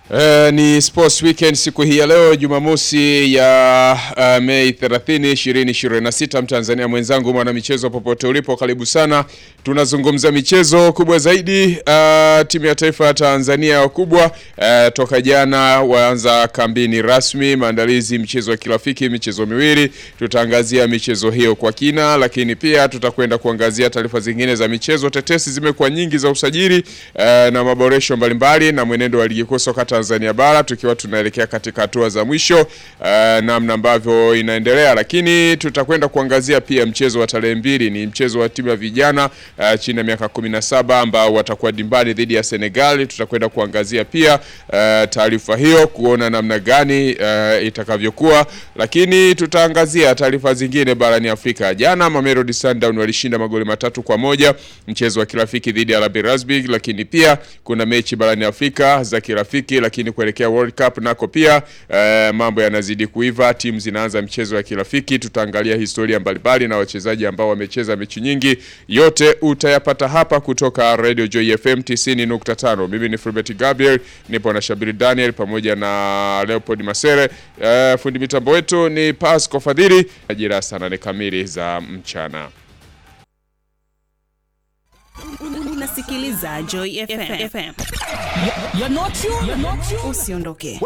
Uh, ni Sports Weekend siku hii ya leo Jumamosi ya uh, Mei 30, 2026. Mtanzania mwenzangu mwana michezo popote ulipo, karibu sana. Tunazungumza michezo kubwa zaidi. Uh, timu ya taifa ya Tanzania wakubwa uh, toka jana waanza kambini rasmi maandalizi mchezo wa kirafiki, michezo miwili. Tutaangazia michezo hiyo kwa kina, lakini pia tutakwenda kuangazia taarifa zingine za michezo. Tetesi zimekuwa nyingi za usajili uh, na maboresho mbalimbali na mwenendo wa ligi kuu soka Tanzania bara tukiwa tunaelekea katika hatua za mwisho uh, namna ambavyo inaendelea, lakini tutakwenda kuangazia pia mchezo wa tarehe mbili. Ni mchezo wa timu ya vijana uh, chini ya miaka 17 ambao watakuwa dimbani dhidi ya Senegal. Tutakwenda kuangazia pia uh, taarifa hiyo kuona namna gani uh, itakavyokuwa, lakini tutaangazia taarifa zingine barani Afrika. Jana Mamelodi Sundowns walishinda magoli matatu kwa moja mchezo wa kirafiki dhidi ya RB Leipzig, lakini pia kuna mechi barani Afrika za kirafiki lakini kuelekea World Cup nako pia eh, mambo yanazidi kuiva, timu zinaanza mchezo wa kirafiki. Tutaangalia historia mbalimbali na wachezaji ambao wamecheza mechi nyingi. Yote utayapata hapa kutoka Radio Joy FM 90.5. Mimi ni Fulbert Gabriel, nipo na Shabiri Daniel pamoja na Leopold Masere. Eh, fundi mitambo wetu ni Pasco Fadhili. Ajira saa nane kamili za mchana. Unasikiliza Joy FM. FM. You're not you. You're not you. Usiondoke.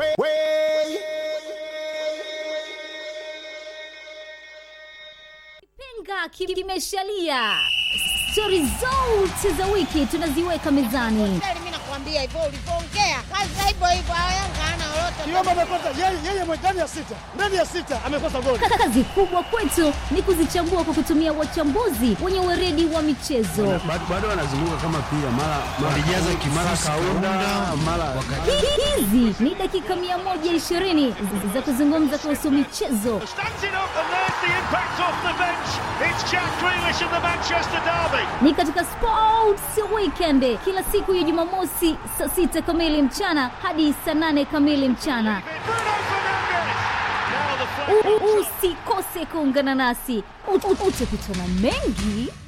Penga kimeshalia. Stori zote za wiki tunaziweka mezani. Mimi nakwambia hivyo ulivyoongea, kazi hivyo hivyo, Yanga hana lolote. Kiomba amekosa yeye yeye mwe- ndani ya sita. Ndani ya sita amekosa goli. Kazi kubwa kwetu ni kuzichambua kwa kutumia wachambuzi wenye weredi wa michezo. bado bado wanazunguka kama pia mara walijaza kimara kaunda mara Hizi ni dakika 120 za kuzungumza kuhusu michezo, Standing up and there's the impact off the bench. It's Jack Grealish of the Manchester Derby. ni katika Sports Weekend kila siku ya Jumamosi saa sita kamili mchana hadi saa nane kamili mchana. Bruno Fernandes. Now the flag. U- u- Usikose kuungana nasi, Ut- ut- utakutana mengi